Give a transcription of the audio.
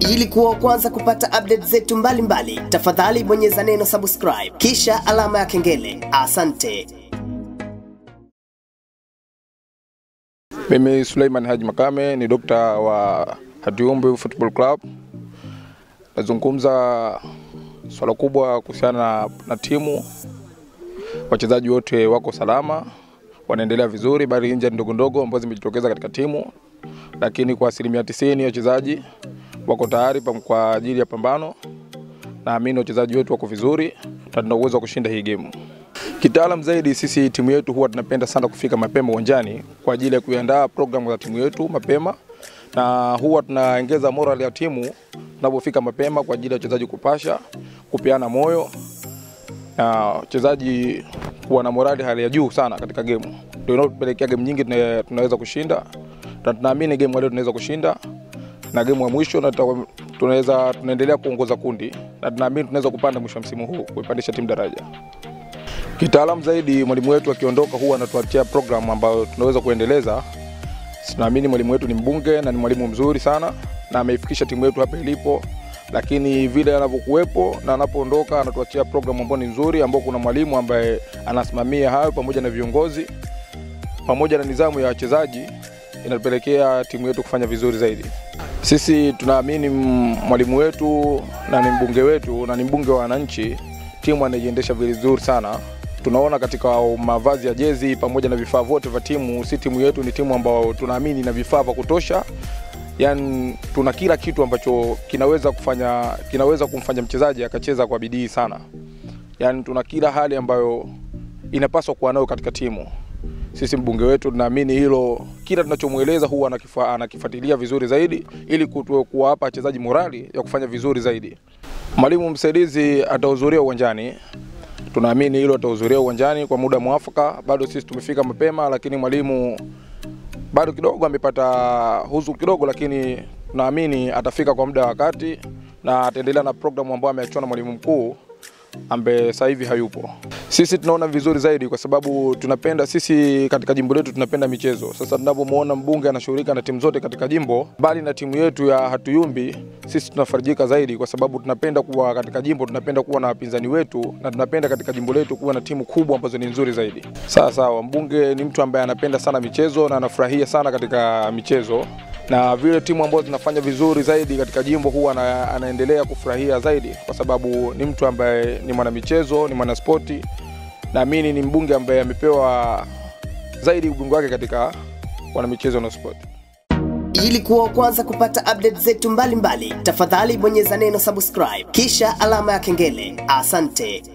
Ili kuwa wa kwanza kupata update zetu mbalimbali, tafadhali bonyeza neno subscribe kisha alama ya kengele. Asante. Mimi Suleiman Haji Makame ni dokta wa Hatiumbi Football Club. Nazungumza swala kubwa kuhusiana na, na timu. Wachezaji wote wako salama, wanaendelea vizuri, bali inja ndogo ndogo ambazo zimejitokeza katika timu, lakini kwa asilimia tisini wachezaji wako tayari pam- kwa ajili ya pambano. Naamini wachezaji wetu wako vizuri na tuna uwezo wa kushinda hii game. Kitaalam zaidi, sisi timu yetu huwa tunapenda sana kufika mapema uwanjani kwa ajili ya kuiandaa programu za timu yetu mapema, na huwa tunaongeza moral ya timu tunapofika mapema kwa ajili ya wachezaji kupasha, kupeana moyo na wachezaji kuwa na morali hali ya juu sana katika gemu, ndio inayopelekea game nyingi tuna- tunaweza kushinda, na tunaamini game ya leo tunaweza kushinda, na game ya mwisho na tuta- tunaweza tunaendelea kuongoza kundi, na tunaamini tunaweza kupanda mwisho wa msimu huu kuipandisha timu daraja. Kitaalamu zaidi, mwalimu wetu akiondoka huwa anatuachia programu ambayo tunaweza kuendeleza. Tunaamini mwalimu wetu ni mbunge na ni mwalimu mzuri sana na ameifikisha timu yetu hapa ilipo, lakini vile anavyokuwepo na anapoondoka anatuachia programu ambayo ni nzuri, ambao kuna mwalimu ambaye anasimamia hayo pamoja na viongozi pamoja na nidhamu ya wachezaji, inapelekea timu yetu kufanya vizuri zaidi. Sisi tunaamini mm, mwalimu wetu na ni mbunge wetu na ni mbunge wa wananchi, timu anaiendesha vizuri sana. Tunaona katika mavazi ya jezi pamoja na vifaa vyote vya timu, si timu yetu ni timu ambayo tunaamini na vifaa vya kutosha, yani tuna kila kitu ambacho kinaweza kufanya kinaweza kumfanya mchezaji akacheza kwa bidii sana, yani tuna kila hali ambayo inapaswa kuwa nayo katika timu. Sisi mbunge wetu tunaamini hilo, kila tunachomweleza huwa anakifa, anakifuatilia vizuri zaidi ili kutu- kuwapa wachezaji morali ya kufanya vizuri zaidi. Mwalimu msaidizi atahudhuria uwanjani, tunaamini hilo atahudhuria uwanjani kwa muda mwafaka. Bado sisi tumefika mapema, lakini mwalimu bado kidogo amepata huzu kidogo, lakini tunaamini atafika kwa muda wa wakati na ataendelea na programu ambayo ameachiwa na mwalimu mkuu ambaye sasa hivi hayupo. Sisi tunaona vizuri zaidi kwa sababu tunapenda sisi katika jimbo letu tunapenda michezo. Sasa tunapomwona mbunge anashughulika na timu zote katika jimbo, mbali na timu yetu ya Hatuyumbi, sisi tunafarijika zaidi kwa sababu tunapenda kuwa katika jimbo, tunapenda kuwa na wapinzani wetu na tunapenda katika jimbo letu kuwa na timu kubwa ambazo ni nzuri zaidi. Sawa sawa, mbunge ni mtu ambaye anapenda sana michezo na anafurahia sana katika michezo na vile timu ambazo zinafanya vizuri zaidi katika jimbo huwa ana, anaendelea kufurahia zaidi kwa sababu ni mtu ambaye ni mwanamichezo, ni mwanaspoti. Naamini ni mbunge ambaye amepewa zaidi ubingwa wake katika wanamichezo na spoti. Ili kuwa wa kwanza kupata update zetu mbalimbali, tafadhali bonyeza neno subscribe kisha alama ya kengele. Asante.